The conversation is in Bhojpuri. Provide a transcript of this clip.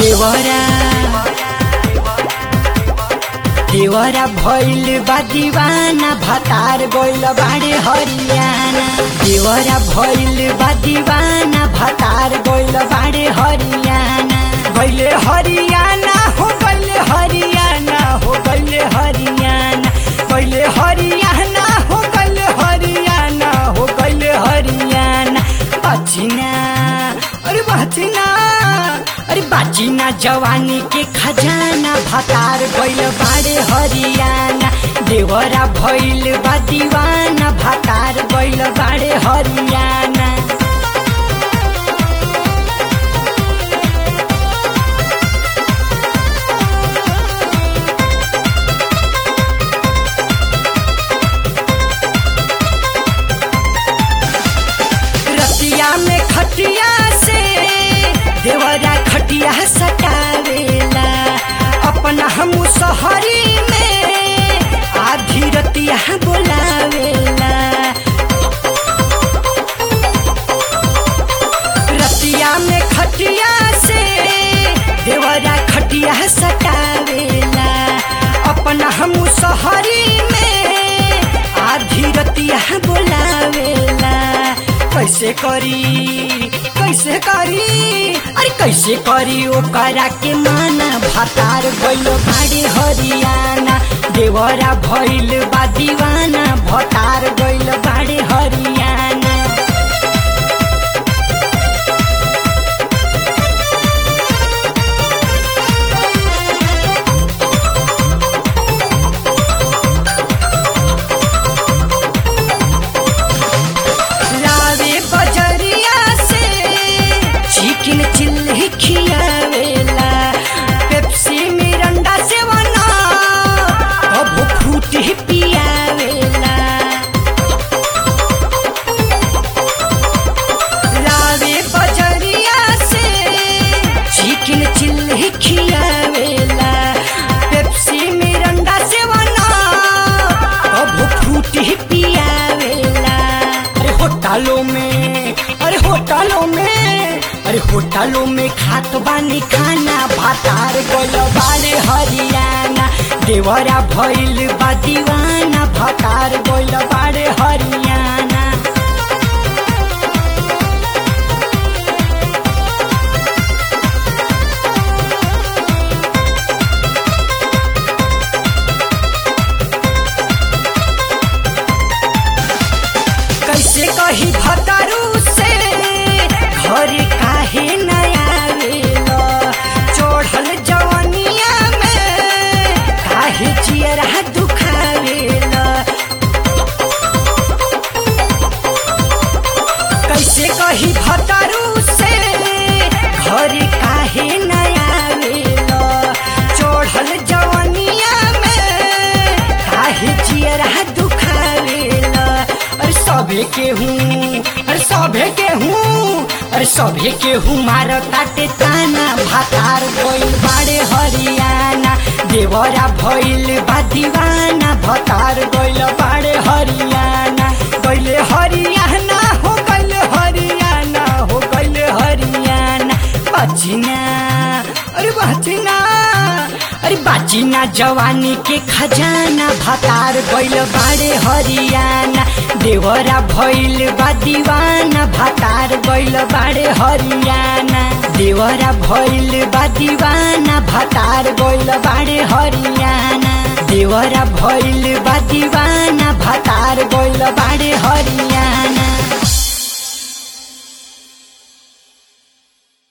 देवरा देवरा भइल बा दीवाना भतार गइल बाड़े हरियाणा देवरा भइल बा दीवाना भतार गइल बाड़े हरियाणा गइले हरियाणा हो गइले हरियाणा हो गइले हरियाणा गइले हरियाणा हो गइले हरियाणा हो गइले हरियाणा बचिना अरे बचिना अरे बाचिना जवानी के खजाना भतार गइल बाड़े हरियाणा देवरा भइल बा दीवाना भतार गइल बाड़े हरियाणा रतिया में खटिया से देवरा खटिया सटावेला अपना हम सहरी में आधी रतिया बोलावेला रतिया में खटिया से देवरा खटिया सटावेला अपना हम सहरी में आधी रतिया बोलावेला कैसे करी कैसे करी अरे कैसे करी ओकरा के माना भातार गइल बाड़े हरियाणा देवरा भइल बा दीवाना भतार गइल बाड़े हरियाणा लावे बजरिया से चिकन चिल्ली खियावेला पेप्सी मिरंडा से बना अब फ्रूटी पियावेला लावे बजरिया से चिकन चिल्ली खियावेला पेप्सी मिरंडा से बना अब फ्रूटी पियावेला अरे होटलों में अरे होटलों में अरे होटलों में खात बानी खाना भातार गइल बाड़े हरियाणा देवरा भइल बा दीवाना भातार गइल बाड़े हरियाणा कैसे कही भतरू से घर काहे नया वेला चढ़ल जवनिया में काहे चियरा दुखावेला कैसे कही भतरू से घर काहे नया वेला चढ़ल जवनिया में काहे चियरा दुखावेला अरे सभे के हूँ अरे सभे के हूँ अरे सभे के हूँ मार ताटे ताना भातार गइल बाड़े हरियाणा देवरा भइल बा दीवाना भतार गइल बाड़े हरियाणा गइले हरियाणा हो गइले हरियाणा हो गइले हरियाणा बचिना अरे बचिना अरे बाचिना जवानी के खजाना भतार गइल बाड़े हरियाणा देवरा भइल बा दीवाना भतार गइल बाड़े हरियाणा देवरा भइल बा दीवाना भतार गइल बाड़े हरियाणा देवरा भइल बा दीवाना भतार गइल बाड़े हरियाणा